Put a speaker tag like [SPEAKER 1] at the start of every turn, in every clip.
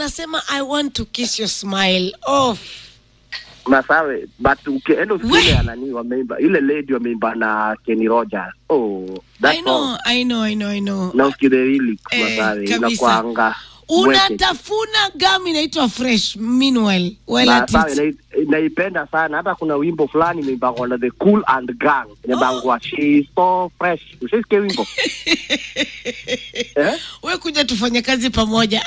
[SPEAKER 1] anasema i want to kiss your smile oh.
[SPEAKER 2] Masawe, but ukienda
[SPEAKER 1] We.
[SPEAKER 2] usikie ya nani wameimba ile lady wameimba na Kenny Rogers. Oh, that
[SPEAKER 1] I know,
[SPEAKER 2] song.
[SPEAKER 1] I know, I know, I know.
[SPEAKER 2] Na usikie the lyrics
[SPEAKER 1] Eh,
[SPEAKER 2] Masawe,
[SPEAKER 1] kabisa.
[SPEAKER 2] inakuanga mweke.
[SPEAKER 1] unatafuna gam inaitwa fresh meanwhile while at
[SPEAKER 2] Masawe,
[SPEAKER 1] it.
[SPEAKER 2] nai- naipenda sana hata kuna wimbo fulani imeimbangwa na the cool and gang imebangwa she is so fresh ushasikia wimbo eh?
[SPEAKER 1] we kuja tufanye kazi pamoja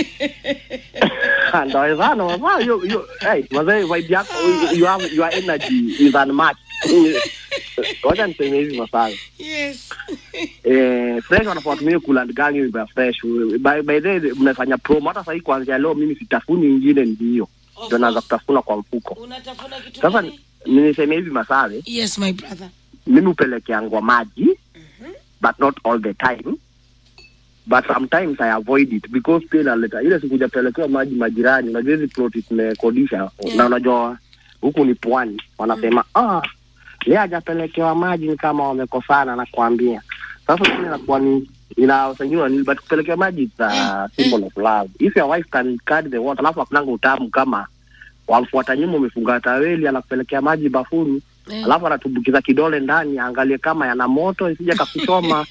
[SPEAKER 2] ndawezana mama hiyo hiyo hey mazee vibe yako you have your energy is unmatched wacha niseme hivi masawe
[SPEAKER 1] yes
[SPEAKER 2] eh fresh wanafaa watumie cool and gang hiyo ya fresh by by the way, mnafanya promo hata sasa hii kuanzia leo mimi sitafuni nyingine ndio ndio naanza kutafuna kwa mfuko
[SPEAKER 1] unatafuna kitu
[SPEAKER 2] sasa
[SPEAKER 1] gani?
[SPEAKER 2] niseme hivi masawe
[SPEAKER 1] yes my brother
[SPEAKER 2] mimi hupelekeangwa maji but not all the time but sometimes i avoid it because pia inaleta ile siku hujapelekewa maji majirani unajua hizi ploti tumekodisha na unajua huku ni pwani wanasema ah leo hajapelekewa maji ni kama wamekosana nakwambia sasa mimi inakuwa ni inasaidiwa nini but kupelekewa maji it's a symbol of love if your wife can carry the water alafu akunanga utamu kama wamfuata nyuma umefunga taweli anakupelekea maji bafuni
[SPEAKER 1] Eh.
[SPEAKER 2] alafu anatumbukiza kidole ndani aangalie kama yana moto isije kakuchoma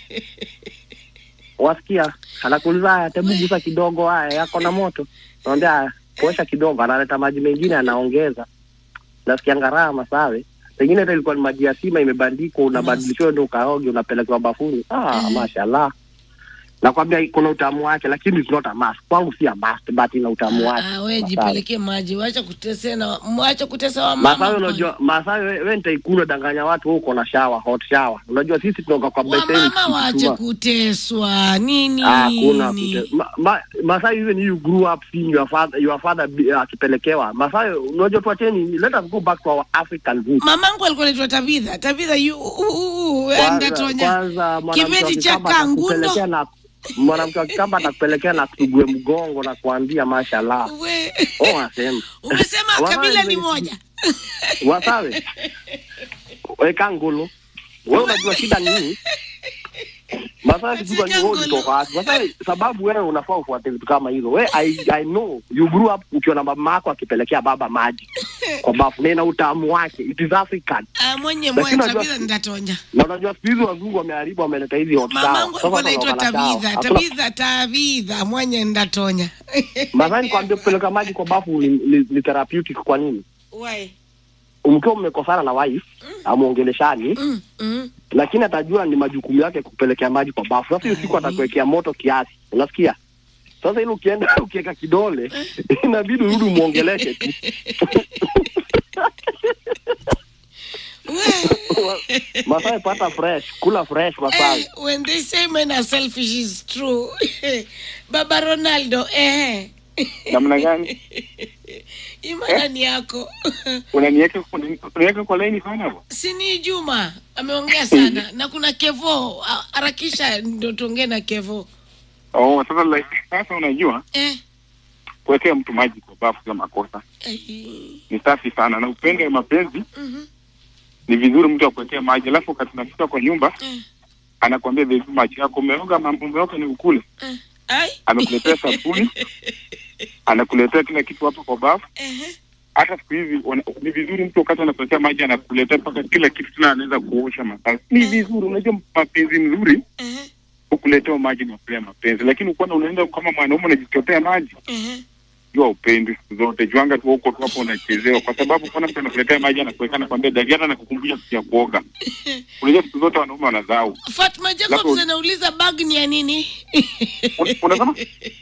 [SPEAKER 2] wasikia anakuuliza haya tebu gusa kidogo haya yako na moto naambia haya kuosha kidogo analeta maji mengine anaongeza nasikia ngaraha masawe pengine hata ilikuwa ni maji ya sima imebandikwa unabadilishiwa ndo ukaoge unapelekewa bafuni ah mashallah nakwambia kuna utamu wake lakini it's not a must kwangu si a must but ina utamu wake
[SPEAKER 1] Ah, we
[SPEAKER 2] Masawe.
[SPEAKER 1] jipelekee maji wacha kutesea na wacha kutesa wa
[SPEAKER 2] Masawe
[SPEAKER 1] mama
[SPEAKER 2] unajua Masawe we, we nitaikuna danganya watu wewe uko na shower hot shower. Unajua sisi tunaoga kwa beseni.
[SPEAKER 1] wamama wache
[SPEAKER 2] tukichukua.
[SPEAKER 1] kuteswa nini
[SPEAKER 2] Ah, kuna kute. Ma, ma, Masawe even you grew up seeing your father your father be- akipelekewa. Masawe unajua tuacheni let us go back to our African roots.
[SPEAKER 1] mamangu alikuwa naitwa tabitha tabitha yu
[SPEAKER 2] Kwanza
[SPEAKER 1] ndatonya
[SPEAKER 2] kwanza mwanamke wa
[SPEAKER 1] kibeti cha
[SPEAKER 2] Kikamba atakupelekea
[SPEAKER 1] kangundo
[SPEAKER 2] na mwanamke wa Kikamba atakupelekea na kutugue mgongo na kuambia mashallah.
[SPEAKER 1] we
[SPEAKER 2] Oh, asema.
[SPEAKER 1] umesema
[SPEAKER 2] Wala
[SPEAKER 1] kabila ni
[SPEAKER 2] ime-
[SPEAKER 1] moja
[SPEAKER 2] Wasawe. Weka ngulu. Wewe unajua shida ni nini? Masai kijua ni wewe ulitoka wapi? Masai sababu wewe unafaa ufuate vitu kama hizo. Wewe I, I know you grew up ukiona mama yako akipelekea baba maji kwa bafu. Na ina utamu wake. It is African.
[SPEAKER 1] Ah, mwenye
[SPEAKER 2] Lakini
[SPEAKER 1] mwe
[SPEAKER 2] unajua-
[SPEAKER 1] tabitha ndatonya
[SPEAKER 2] Na unajua siku hizi wazungu wameharibu wameleta hizi hot shower.
[SPEAKER 1] mamangu
[SPEAKER 2] Sasa
[SPEAKER 1] alikuwa naitwa
[SPEAKER 2] wanaoga na shower.
[SPEAKER 1] tabitha
[SPEAKER 2] Hakuna-
[SPEAKER 1] tabitha tabitha mwenye ndatonya
[SPEAKER 2] Masai nikwambia kupeleka maji kwa bafu ni, ni, ni therapeutic kwa nini?
[SPEAKER 1] Why?
[SPEAKER 2] Mkiwa mmekosana na wife, amuongeleshani,
[SPEAKER 1] Mm, mm.
[SPEAKER 2] lakini atajua ni majukumu yake kupelekea maji kwa bafu. Sasa hiyo siku atakuwekea moto kiasi, unasikia? Sasa ile ukienda ukiweka kidole inabidi urudi umuongeleshe tu.
[SPEAKER 1] We-
[SPEAKER 2] Masai pata fresh, kula fresh Masai.
[SPEAKER 1] Eh, when they say men are selfish is true baba ronaldo eh
[SPEAKER 3] namna gani
[SPEAKER 1] imanani yako
[SPEAKER 3] unaniweka unaniweka kwa laini sana hapo
[SPEAKER 1] sini juma ameongea sana na kuna kevo a- harakisha ndo tuongee na kevo
[SPEAKER 3] oh sasa like, sasa unajua
[SPEAKER 1] eh.
[SPEAKER 3] kuwekea mtu maji kwa bafu sio makosa
[SPEAKER 1] eh,
[SPEAKER 3] ni safi sana na upendo ya mapenzi
[SPEAKER 1] mhm,
[SPEAKER 3] ni vizuri mtu akuwekea maji alafu wakati unafika kwa nyumba
[SPEAKER 1] eh,
[SPEAKER 3] anakwambia "Baby, maji yako umeoga mambo umeoga ni ukule
[SPEAKER 1] eh. Ai.
[SPEAKER 3] amekuletea sabuni anakuletea kila kitu hapo kwa bafu
[SPEAKER 1] Ehe.
[SPEAKER 3] hata siku hizi wana- ni vizuri mtu wakati anakuletea maji anakuletea mpaka kila kitu tena anaweza kuosha masasi ni vizuri unajua mapenzi mzuri
[SPEAKER 1] Ehe.
[SPEAKER 3] ukuletea maji ni kulea mapenzi lakini ukiona unaenda kama mwanaume unajichotea maji
[SPEAKER 1] Ehe.
[SPEAKER 3] jua upendi siku zote juanga tu huko tu hapo unachezewa kwa sababu kuna mtu anakuletea maji anakuweka nakwambia dadi hata nakukumbusha siku ya kuoga unajua siku zote wanaume wanazao
[SPEAKER 1] fatma jacobs
[SPEAKER 3] Labda-
[SPEAKER 1] anauliza bag ni ya nini
[SPEAKER 3] Un- unasema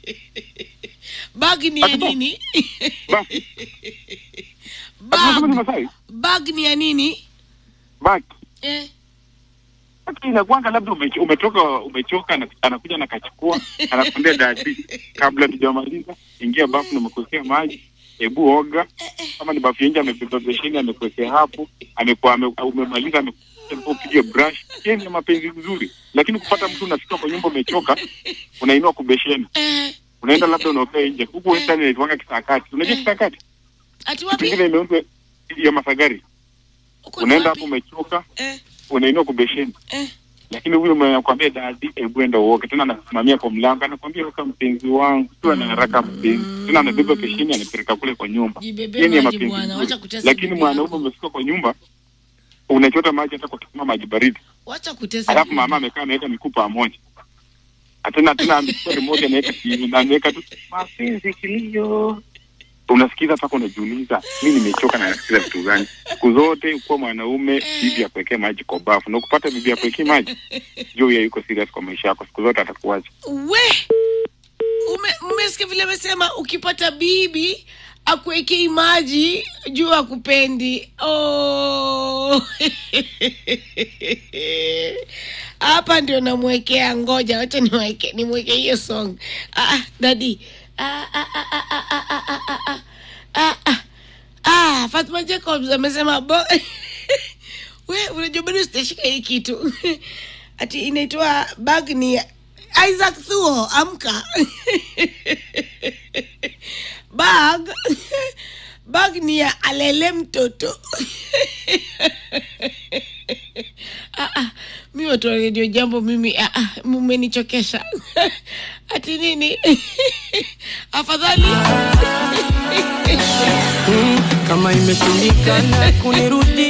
[SPEAKER 1] bag ni ya
[SPEAKER 3] Atubo.
[SPEAKER 1] nini
[SPEAKER 3] basi unasema ni
[SPEAKER 1] bag,
[SPEAKER 3] Masai
[SPEAKER 1] bag ni ya nini
[SPEAKER 3] baki
[SPEAKER 1] eh.
[SPEAKER 3] Baki inakuanga labda umecho- umetoka umechoka ana- anakuja nakachukua anakwambia dadi kabla tujamaliza ingia bafu nimekuwekea maji hebu oga kama ni bafu ya nje amebeba besheni amekuwekea hapo amekuwa ame, umemaliza amekuwa upige brush yeye ni mapenzi mzuri lakini kupata mtu unafika kwa nyumba umechoka unainua kubesheni
[SPEAKER 1] Eh.
[SPEAKER 3] unaenda labda unaokea nje huku western inaitwanga kisakati unajua kisakati
[SPEAKER 1] ati wapi
[SPEAKER 3] pengine imeundwa ya masagari
[SPEAKER 1] Uko ni
[SPEAKER 3] unaenda
[SPEAKER 1] wapi?
[SPEAKER 3] hapo umechoka
[SPEAKER 1] eh.
[SPEAKER 3] unainua kubesheni
[SPEAKER 1] Eh.
[SPEAKER 3] lakini huyo mwenye anakuambia dadi hebu enda uoke tena anasimamia kwa mlango anakuambia oka mpenzi wangu tu ana haraka mpenzi tena anabeba peshini anapeleka kule kwa nyumba
[SPEAKER 1] Jibebe
[SPEAKER 3] Yeye ni ya
[SPEAKER 1] maji
[SPEAKER 3] mapenzi
[SPEAKER 1] bwana,
[SPEAKER 3] mazuri.
[SPEAKER 1] wacha kutesa
[SPEAKER 3] lakini
[SPEAKER 1] bibi
[SPEAKER 3] mwanaume
[SPEAKER 1] yako.
[SPEAKER 3] umefika kwa nyumba unachota maji hata kwa kisima maji baridi
[SPEAKER 1] Wacha kutesa.
[SPEAKER 3] alafu
[SPEAKER 1] bibi.
[SPEAKER 3] mama amekaa ameweka mikuu pamoja tena tena amechukua remote ameweka TV na ameweka tu mapenzi kilio unasikiza mpaka unajiuliza mi nimechoka na nasikiza vitu gani siku zote kuwa mwanaume bibi akuwekee maji kwa bafu na ukupata bibi akuwekee maji juu huyo yuko serious kwa maisha yako siku zote atakuacha
[SPEAKER 1] we ume, umesikia vile amesema ukipata bibi akuwekei maji juu akupendi oh. hapa ndio namwekea ngoja wacha niweke nimweke hiyo song ah, ah, dadi ah, ah, ah, ah, ah, ah, ah, ah, ah, ah, ah. Ah, Fatma Jacobs amesema bo we unajua bado sitashika hii kitu ati inaitwa bag ni Isaac Thuo amka bag bag ni ya alele mtoto ah, ah, mi watu wa redio jambo mimi ah, ah, mmenichokesha ati nini afadhali
[SPEAKER 4] kama imeshindikana kunirudi